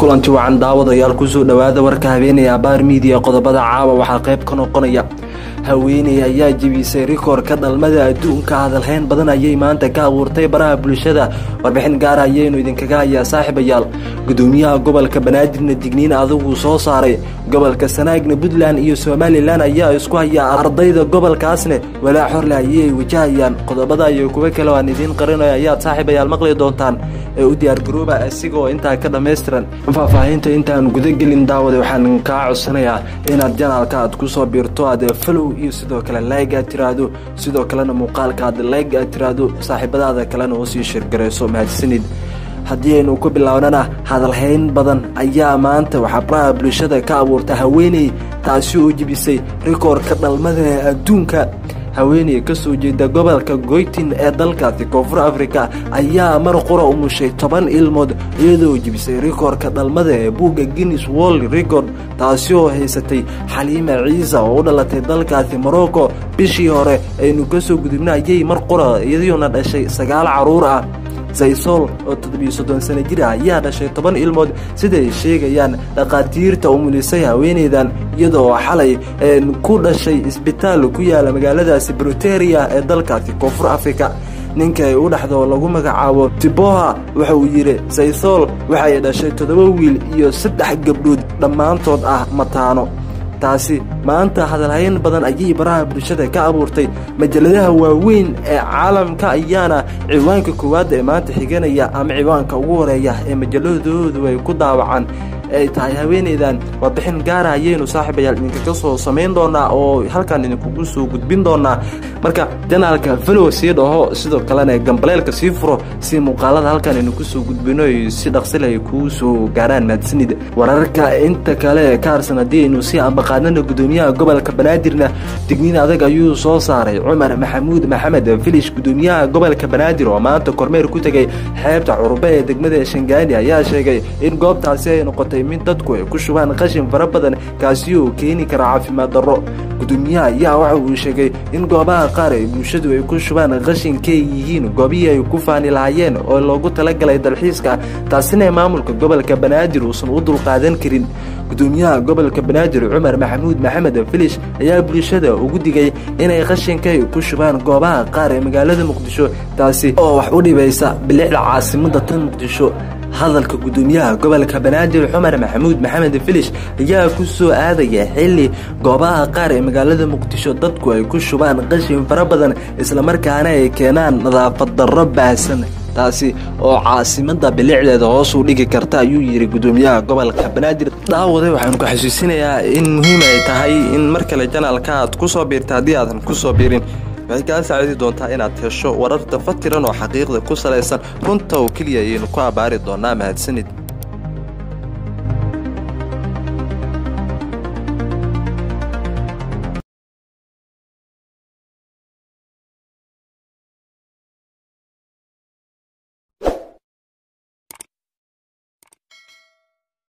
kulanti wacan daawadayaal kusoo dhowaada warka habeenaya abaar miidiya qodobada caawa waxaa qayb ka noqonaya haweeney ayaa jebisay rikoorka dhalmada adduunka hadalhayn badan ayay maanta ka abuurtay baraha bulshada warbixin gaara ayaynu idinkaga hayaa saaxiibayaal gudoomiyaha gobolka banaadirna digniin adigu soo saaray gobolka sanaagna puntland iyo somalilan ayaa isku haya ardayda gobolkaasne walaa xorle ayay wajahayaan qodobada iyo kuwo kale aan idiin qarinayo ayaad saaxiibayaal maqli doontaan ee u diyaargarooba isigoo intaa ka dhammaystiran faahfaahinta intaan gudagelin daawada waxaan kaa codsanayaa inaad janaalka aad kusoo biirto aad falow iyo sidoo kale layg aad tiraahdo sidoo kalena muuqaalka aad layg aad tiraahdo saaxiibadaada kalena oo sii shirgarayso mahadsanid haddii aynu ku bilownana hadalhayn badan ayaa maanta waxaa baraha bulshada ka abuurta haweeney taasi oo jebisay rikoorka dhalmada adduunka haweeney ka soo jeeda gobolka goytin ee dalkaasi koonfur afrika ayaa mar qura umushay toban ilmood iyadoo jebisay rikoorka dhalmada ee buugga guinness world record taasi oo haysatay xaliima ciisa oo u dhalatay dalkaasi morocco bishii hore aynu ka soo gudubna ayay mar qura iyadoona dhashay sagaal caruur ah zaysool oo toddobiyo soddon sano jir ah ayaa dhashay toban ilmood siday sheegayaan dhakhaatiirta umulisay haweeneydan iyadoo xalay ku dhashay isbitaal ku yaala magaaladaasi bruteria ee dalkaasi koonfur afrika ninka ay u dhexdo lagu magacaabo tiboha waxa uu yidhi zaysool waxay dhashay toddoba wiil iyo saddex gabdhood dhammaantood ah mataano taasi maanta hadalhayn badan ayay baraha bulshada ka abuurtay majaladaha waaweyn ee caalamka ayaana ciwaanka koowaad ee maanta xiganaya ama ciwaanka ugu horeeya ee majaladoodu ay ku daawacaan ay tahay haweeneydan warbixin gaara ayaynu saaxiibayaal idinkaga soo samayn doonaa oo halkan idinkugu soo gudbin doonaa marka janaalka falow sii dhaho sidoo kalena gambaleelka sii furo si muuqaalada halkan idinku soo gudbino si dhaqsile ay kuu soo gaaraan mahadsanid wararka inta kale ka harsan haddii aynu si ambaqaadnana gudoomiyaha gobolka banaadirna digniin adag ayuu soo saaray cumar maxamuud maxamed filish gudoomiyaha gobolka banaadir oo maanta kormeer ku tegay xeebta curube ee degmada shangaani ayaa sheegay in goobtaasi ay noqotay mid dadku ay ku shubaan qashin fara badan kaasi oo keeni kara caafimaad darro gudoomiyaha ayaa waxa uu sheegay in goobaha qaar ay bulshadu ay ku shubaan qashinkay yihiin goobihii ay ku faani lahaayeen oo loogu talagalay dalxiiska taasina maamulka gobolka banaadir uusan u dulqaadan karin gudoomiyaha gobolka banaadir cumar maxamuud maxamed filish ayaa bulshada ugu digay inay qashinkay ku shubaan goobaha qaar ee magaalada muqdisho taasi oo wax u dhibaysa bilicda caasimada tan muqdisho hadalka gudoomiyaha gobolka banaadir cumar maxamuud maxamed filish ayaa ku soo aadaya xilli goobaha qaar ee magaalada muqdisho dadku ay ku shubaan qashin fara badan islamarkaana ay keenaan nadaafad darro baahsan taasi oo caasimada bilicdeeda hoos u dhigi karta ayuu yidhi gudoomiyaha gobolka banaadir daawade waxaanu ku xasuusinayaa in muhiim ay tahay in mar kale janaalka aad ku soo biirta haddii aadan ku soo biirin waxay kaa saacidi doontaa inaad hesho warar dafatiran oo xaqiiqda ku salaysan runta oo keliya ayaynu ku abbaari doonaa mahadsanid